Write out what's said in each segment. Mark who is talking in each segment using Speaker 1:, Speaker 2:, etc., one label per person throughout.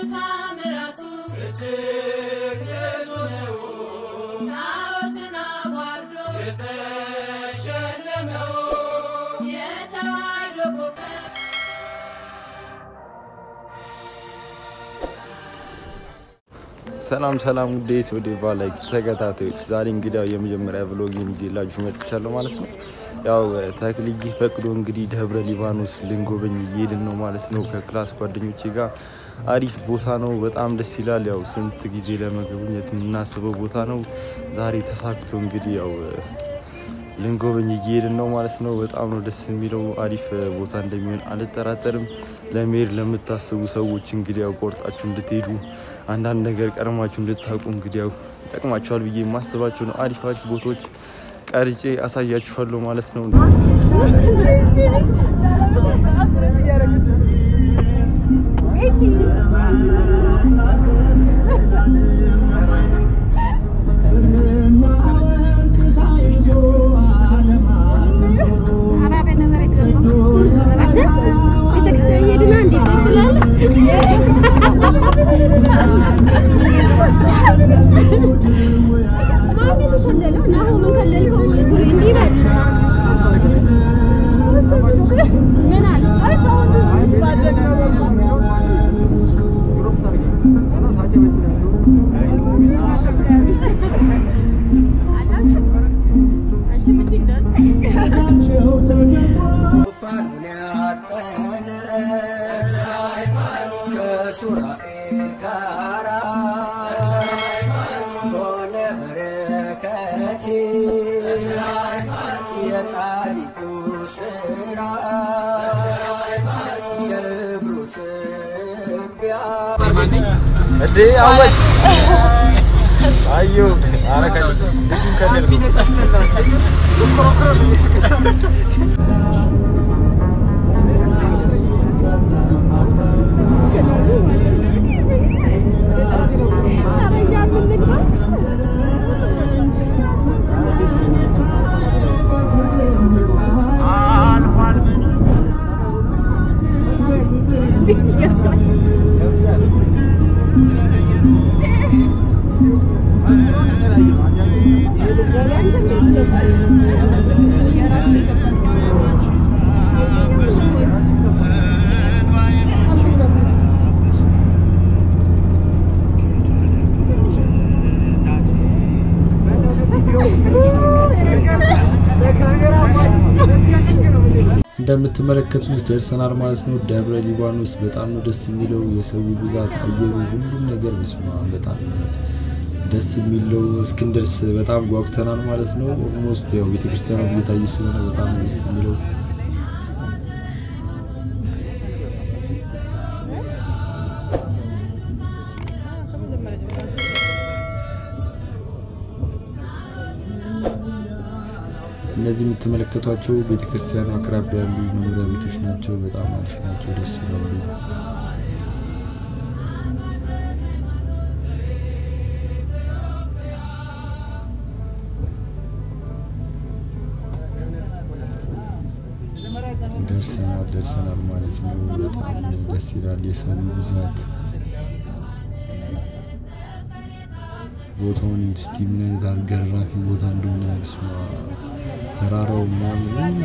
Speaker 1: ታምራቱ እጅግ ብዙ ነው። ጣዖትን አዋርዶ የተሸለመው የተዋሕዶ ኮከብ
Speaker 2: ሰላም ሰላም ውዴ ወደ ቫላይክ ተከታታዮች ዛሬ እንግዲህ ያው የመጀመሪያ ብሎጌን ይዤላችሁ መጥቻለሁ ማለት ነው። ያው ተክልዬ ፈቅዶ እንግዲህ ደብረ ሊባኖስ ልንጎበኝ እየሄድን ነው ማለት ነው ከክላስ ጓደኞቼ ጋር። አሪፍ ቦታ ነው፣ በጣም ደስ ይላል። ያው ስንት ጊዜ ለመጎብኘት የምናስበው ቦታ ነው። ዛሬ ተሳክቶ እንግዲህ ያው ልንጎበኝ እየሄድን ነው ማለት ነው። በጣም ነው ደስ የሚለው። አሪፍ ቦታ እንደሚሆን አልጠራጠርም። ለመሄድ ለምታስቡ ሰዎች እንግዲህ ያው ቆርጣችሁ እንድትሄዱ አንዳንድ ነገር ቀድማችሁ እንድታውቁ እንግዲህ ያው ይጠቅማችኋል ብዬ የማስባቸው ነው አሪፍ አሪፍ ቦታዎች ቀርጬ አሳያችኋለሁ ማለት ነው።
Speaker 3: ከሱራኤል ጋራ ሆነ በረከቴ የጻድቁ ስራ የእግሩ ትቢያ
Speaker 2: እንዴ አወት አዩ አረከኝ ልጁን ከለል
Speaker 4: እንደምትመለከቱት ደርሰናል ማለት ነው። ደብረ ሊባኖስ በጣም ነው ደስ የሚለው። የሰው ብዛት፣ አየሩ፣ ሁሉም ነገር በስማ በጣም ደስ የሚለው እስክንደርስ በጣም ጓጉተናል ማለት ነው። ኦልሞስት ያው ቤተክርስቲያኗ እየታየ ስለሆነ በጣም ነው ደስ የሚለው። እነዚህ የምትመለከቷቸው ቤተክርስቲያኑ አቅራቢያ ያሉ መኖሪያ ቤቶች ናቸው። በጣም አሪፍ ናቸው፣ ደስ ይላሉ። ደርሰናል ደርሰናል ማለት ነው። በጣም ደስ ይላል። የሰው ብዛት ቦታውን እስቲ ምን አይነት አስገራሚ ቦታ እንደሆነ ስማ ተራራው ምናምን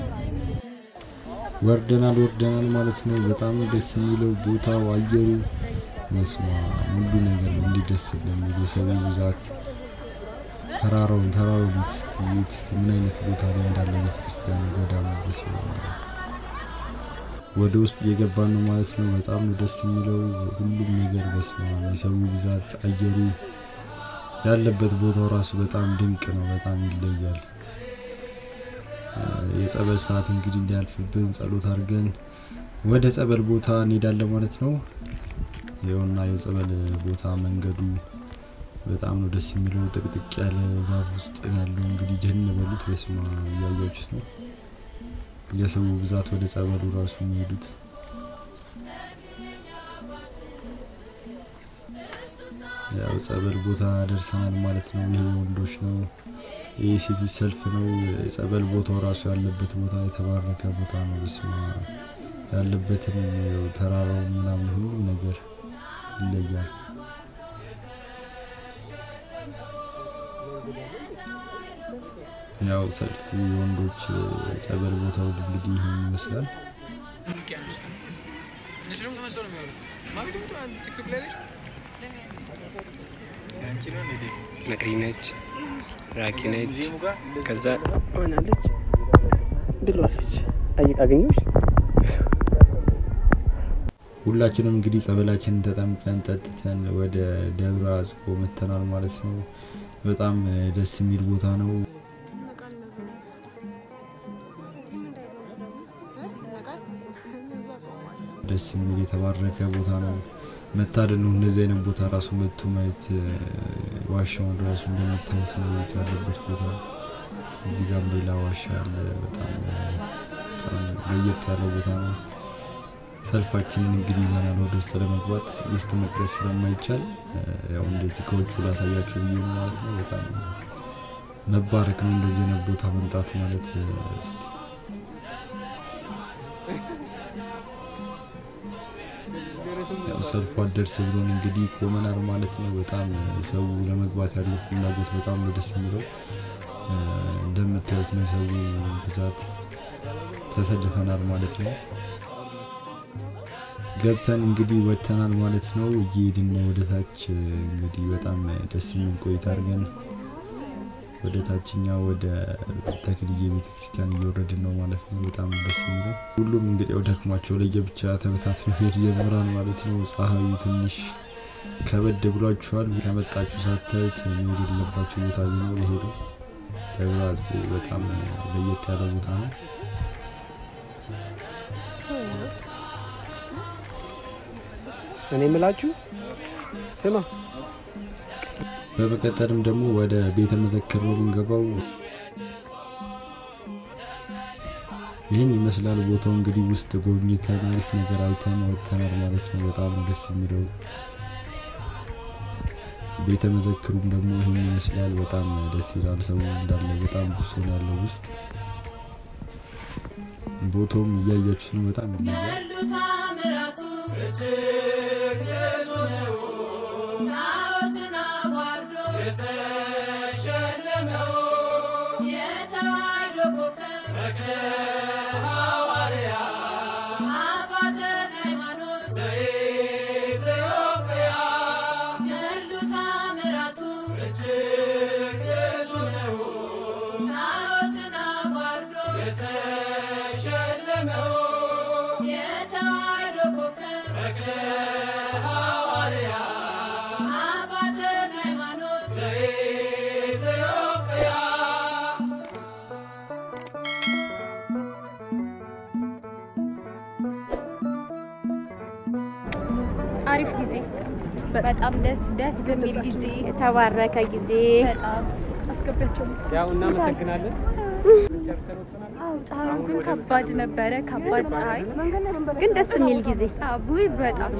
Speaker 4: ወርደናል ወርደናል ማለት ነው። በጣም ደስ የሚለው ቦታው፣ አየሩ መስማ ሁሉ ነገር ነው። እንዲህ ደስ የሚል የሰው ብዛት ተራራውን ተራራውን እስቲ እዩት እስቲ ምን አይነት ቦታ ላይ እንዳለ ቤተክርስቲያኑ ገዳሙ በስመ አብ ወደ ውስጥ እየገባን ነው ማለት ነው። በጣም ነው ደስ የሚለው ሁሉም ነገር በስመ አብ የሰው ብዛት፣ አየሩ ያለበት ቦታው ራሱ በጣም ድንቅ ነው። በጣም ይለያል። የጸበል ሰዓት እንግዲህ እንዲያልፍብን ጸሎት አድርገን ወደ ጸበል ቦታ እንሄዳለን ማለት ነው። ይኸውና የጸበል ቦታ መንገዱ በጣም ነው ደስ የሚለው። ጥቅጥቅ ያለ ዛፍ ውስጥ ያለው እንግዲህ ደን በሉት በስማ እያያችሁት ነው። የሰው ብዛት ወደ ጸበሉ ራሱ የሚሄዱት ያው ጸበል ቦታ ደርሰናል ማለት ነው። ይሄ ወንዶች ነው፣ ይህ ሴቶች ሰልፍ ነው። ጸበል ቦታው ራሱ ያለበት ቦታ የተባረከ ቦታ ነው። በስማ ያለበትን ተራራው ምናምን ሁሉም ነገር ያው ሰልፉ የወንዶች ጸበል ቦታው እንግዲህ ይህን ይመስላል።
Speaker 5: ውቅያኖስ ነው። እነሱ ደግሞ ተመስጠው ነው የሚያወሩት። ማሚ ደግሞ አንድ ቲክቶክ ላይ ነች።
Speaker 6: መቅሪ ነች፣ ራኪ ነች፣ ከዛ ሆናለች ብሏለች። አይ- አገኘሁሽ
Speaker 4: ሁላችንም እንግዲህ ጸበላችንን ተጠምቀን ጠጥተን ወደ ደብረ አጽቦ መተናል ማለት ነው። በጣም እ፣ ደስ የሚል ቦታ ነው። ደስ የሚል የተባረከ ቦታ ነው። መታደል ነው እንደዚህ አይነት ቦታ ራሱ መጥቶ ማየት። እ፣ ዋሻውን ራሱ እንደምታዩት ነው ያለበት ቦታ። እዚህ ጋር ሌላ ዋሻ አለ። በጣም እ፣ በጣም ለየት ያለ ቦታ ነው። ሰልፋችንን እንግዲህ ይዘናል ወደ ውስጥ ለመግባት ውስጥ መቅረጽ ስለማይቻል እ፣ ያው እንደዚህ ከውጭ ላሳያቸው ብዬ ነው ማለት ነው። በጣም መባረክ ነው እንደዚህ አይነት ቦታ መምጣት ማለት እ፣ እስቲ ያው ሰልፉ አደርስ ብሎን እንግዲህ ቆመናል ማለት ነው። በጣም እ፣ ሰው ለመግባት ያለው ፍላጎት በጣም ነው ደስ የሚለው እ፣ እንደምታዩት ነው የሰው ብዛት ተሰልፈናል ማለት ነው። ገብተን እንግዲህ ወጥተናል ማለት ነው። እየሄድን ነው ወደ ታች። እንግዲህ በጣም ደስ የሚል ቆይታ አድርገን ወደ ታችኛው ወደ ተክልዬ ቤተ ክርስቲያን እየወረድን ነው ማለት ነው። በጣም ደስ የሚለው ሁሉም እንግዲህ ወደ ደክሟቸው ለየብቻ ተበታትነው መሄድ ጀምራል ማለት ነው። ፀሐዩ ትንሽ ከበድ ብሏችኋል። ከመጣችሁ ሳታዩት መሄድ የሌለባችሁ ቦታ ቢኖር ይሄዱ። ደብረ አጽቦ በጣም ለየት ያለ ቦታ ነው።
Speaker 6: እኔ የምላችሁ ስማ
Speaker 4: በመቀጠልም ደግሞ ወደ ቤተ መዘክር ነው የምንገባው። ይህን ይመስላል ቦታው። እንግዲህ ውስጥ ጎብኝተን አሪፍ ነገር አይተን ወጥተናል ማለት ነው። በጣም ደስ የሚለው ቤተ መዘክሩም ደግሞ ይህን ይመስላል። በጣም ደስ ይላል። ሰው እንዳለ በጣም ብሶ ነው ያለው ውስጥ። ቦታውም እያያችሁት ነው። በጣም ይለያል።
Speaker 1: ገድሉ ታምራቱ እጅግ ብዙ ነው። ጣዖትን አዋርዶ የተሸለመው የተዋሕዶ ኮከብ ተክለ ሐዋርያ አባ ተክለ ሃይማኖት ዘኢትዮጵያ ገድሉ ታምራቱ እጅግ ብዙ ነው። ጣዖትን አዋርዶ የተሸለመው የተዋሕዶ ኮከብ ተክለ ሐዋርያ አባ ተክለ ሃይማኖት ዘኢትዮጵያ
Speaker 7: አሪፍ ጊዜ በጣም ደስ ደስ የሚል ጊዜ
Speaker 8: የተባረከ ጊዜ
Speaker 7: በጣም አስገቢያቸው
Speaker 6: ያው እናመሰግናለን።
Speaker 7: አው ፀሐዩ ግን ከባድ ነበረ። ከባድ ፀሐይ
Speaker 8: ግን ደስ የሚል ጊዜ
Speaker 7: አቡይ በጣም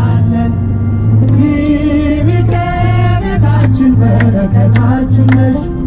Speaker 3: በረከታችን ነሽ